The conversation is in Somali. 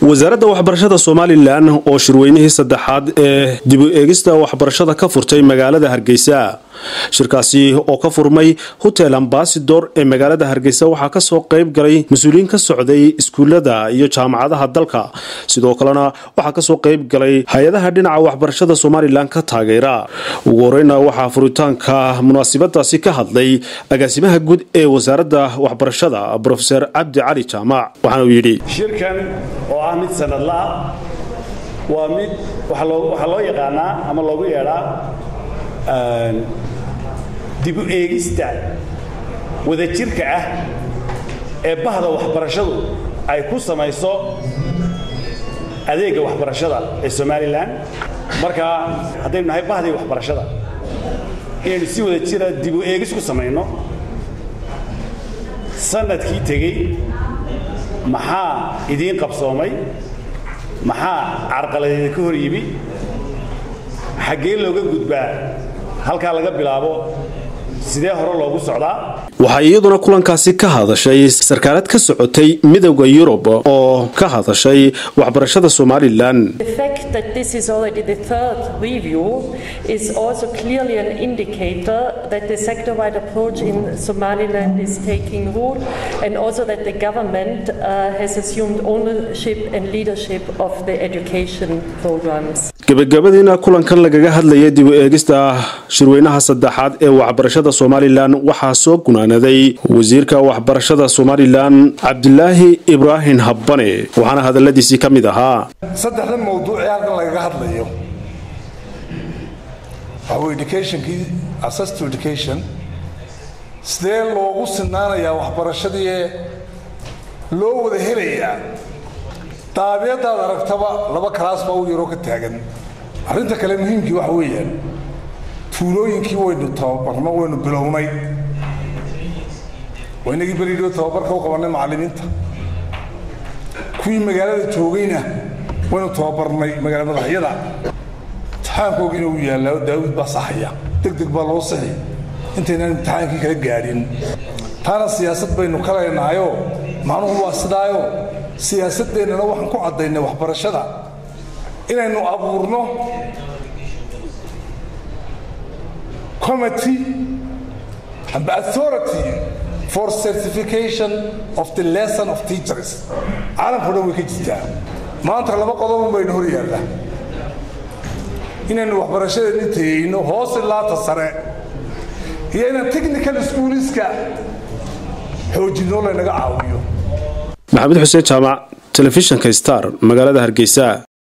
wasaaradda waxbarashada somalilan oo shirweynihii saddexaad ee dibu eegista waxbarashada ka furtay magaalada hargeysa shirkaasi oo ka furmay hotel ambasador ee magaalada hargeysa waxaa kasoo qayb galay mas-uuliyiin ka socday iskuulada iyo jaamacadaha dalka sidoo kalena waxaa kasoo qayb galay hay-adaha dhinaca waxbarashada somalilan ka taageera ugu horeyna waxaa furitaanka munaasibadaasi ka hadlay agaasimaha guud ee wasaaradda waxbarashada rofeor cabdi cali jaamac waxaana uu yidhi shirkan oo ah mid sanadla ah waa mid waxaa loo yaqaanaa ama loogu yeedhaa dibu eegista wadajirka ah ee bahda waxbarashadu ay ku samayso adeegga waxbarashada ee somalilan marka haddaynu nahay bahdii waxbarashada inaynu si wada jira dibu eegis ku samayno sanadkii tegey maxaa idiin qabsoomay maxaa carqaladeeda ka hor yimi xaggee looga gudbaa halkaa laga bilaabo sidee hore loogu socdaa waxaa iyaduna kulankaasi ka hadashay sarkaalad ka socotay midowda yurub oo ka hadashay waxbarashada somalilan gebagabadiina kulankan lagaga hadlaya dibu eegista shirweynaha saddexaad ee waxbarashada somalilan waxaa soo gunaanaday wasiirka waxbarashada somalilan cabdilaahi ibraahim habbane waxaana hadaladiisii ka mid ahaa saddexda mawduuc ee halkan lagaga hadlayo waxaw educationkii access to education sidee loogu sinaanayaa waxbarashadii ee loo wada helayaa daabiyadaad aragtaba laba kalaas baa u yaroo ka taagan arrinta kale muhiimkii waxa weeyaan tuulooyinkii waynu tababarno waynu bilownay waynagii beridhoo tababarka u qabannay macallimiinta kuwii magaalada joogayna waynu tababarnay magaala madaxyada imtixaankoogiina uu yaallaa daawud baa saxaya deg deg baa loo sixi intaynaan imtixaankii kala gaadhin taana siyaasad baynu ka leenahayoo macnuhu waa sidaayo siyaasaddeennana waxaan ku caddaynay waxbarashada inaynu abuurno committee amba authority for certification of the lesson of teachers caalamkao dhan way ka jirtaa maanta laba qodobun baynu hor yaalla inaynu waxbarashadeedni tayeyno hoos ilaata sare iyo inaan technical schooliska xoojinoo laynaga caawiyo maxamed xuseen jaamac telefishinka star magaalada hargeysa